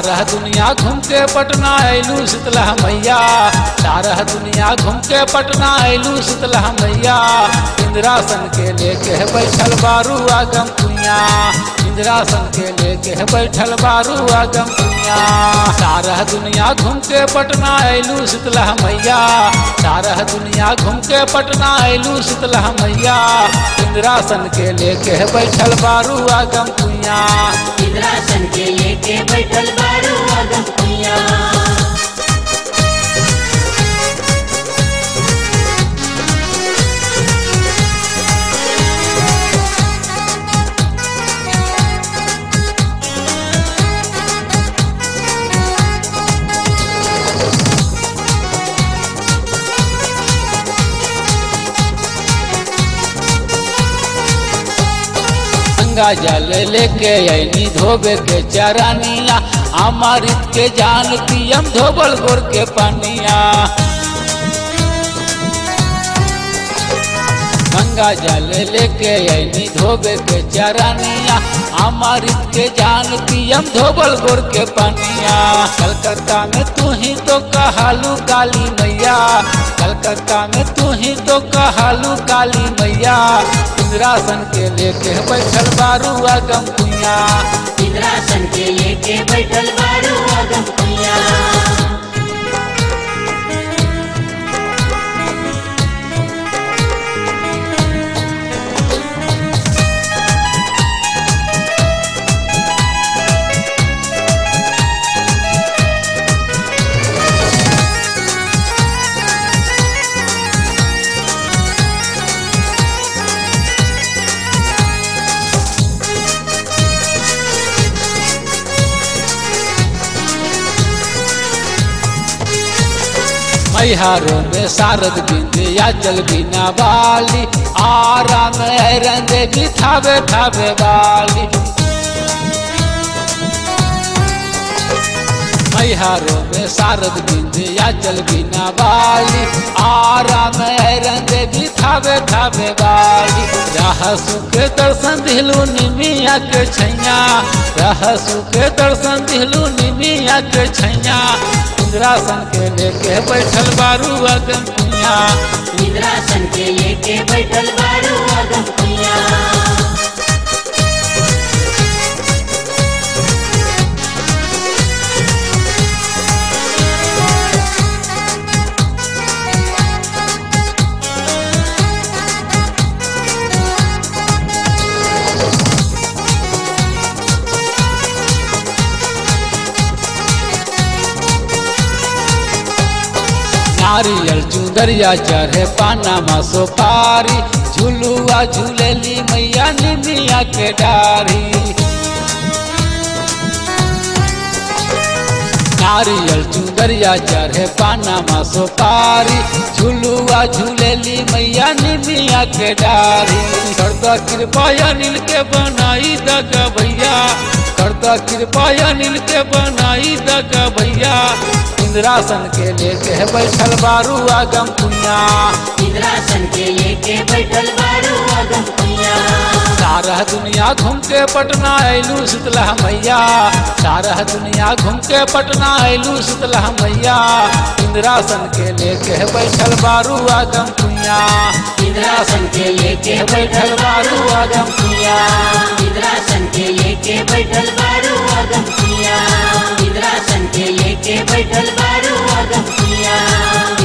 सारा दुनिया घूम के पटना अयलू शीतला मैया सारा दुनिया घूम के पटना अयलू शीतला मैया इंद्रासन के लेके बैठल बारू आगम कुइया इंद्रासन के लेके बैठल बारू आगम कुइया सारा दुनिया घूम के पटना अयलू शीतला मैया सारा दुनिया घूम के पटना अयलू शीतला मैया इंद्रासन के लेके बैठल बारू आगम कुइया इंद्रासन के लेके बैठल बारू आगम कुइया गंगा जल लेके ऐनी धोबे के चरानिया अमृत के जान पियम धोबल गोर के पनिया गंगा जल लेके ऐनी धोबे के चरानिया अमृत के जान पियम धोबल गोर के पनिया कलकत्ता में तू ही तो कहालू काली मैया कलकत्ता में तू ही तो कहालू काली मैया इंद्रासन के लेके बैठल बारू आगम कुइया इंद्रासन के लेके बैठल बारू आगम कुइया मैहारो में शारद बिंदिया जल बिना बाली आराम हैरन देवी थावे थावे वाली मैहारो में शारद बिंदिया जल बिना बाली आराम हैरन देवी थावे थावे वाली रह सुख दर्शन दिलू निमिया के छैया रह सुख दर्शन दिलू निमिया के छैया इंद्रासन के लेके बैठल बारू अगम कुइया इंद्रासन के लेके बैठल बारू आगम कुइया नारियल चुंदरिया चढ़े पानामा सोपारी झुलुआ झूलेली मैया निमिया के डारी नारियल चुंदरिया चढ़े पानामा सोपारी झुलुआ झूलेली मैया निमिया के डारी करदा कृपा अनिल के बनाई दग भैया करदा कृपा अनिल के बनाई दग भैया इंद्रासन के लेके बैठल बारू आगम कुइया इंद्रासन के लेके बैठल बारू आगम कुइया सारा दुनिया घूम के पटना अयलू शीतला मैया सारा दुनिया घूम के पटना अयलू शीतला मैया इंद्रासन के लेके बैठल बारू आगम कुइया इंद्रासन के लेके बैठल बारू आगम कुइया इंद्रासन के लेके बैठल बारू आगम कुइया इंद्रासन के लेके बैठल बारू आगम कुइया